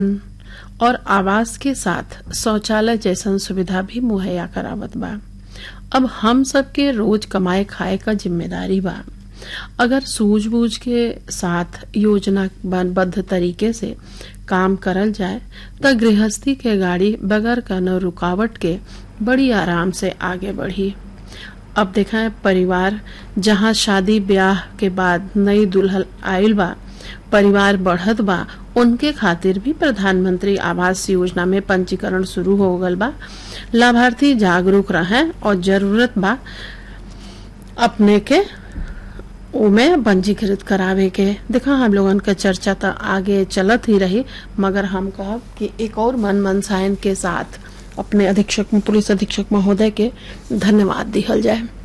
और आवास के साथ शौचालय जैसन सुविधा भी मुहैया करावत बा अब हम सबके रोज कमाए खाए का जिम्मेदारी बा अगर सूझबूझ के साथ योजनाबद्ध तरीके से काम करल जाए त गृहस्थी के गाड़ी बगैर कनो रुकावट के बड़ी आराम से आगे बढ़ी अब देखा है परिवार जहाँ शादी ब्याह के बाद नई दुल्हन आयल बा परिवार बढ़त बा उनके खातिर भी प्रधानमंत्री आवास योजना में पंजीकरण शुरू हो गल बा लाभार्थी जागरूक रहे और जरूरत बा अपने के उमे पंजीकृत करावे के देखा हम लोगन का चर्चा तो आगे चलत ही रही मगर हम कहब कि एक और मन मनसायन के साथ अपने अधीक्षक पुलिस अधीक्षक महोदय के धन्यवाद दिहल जाए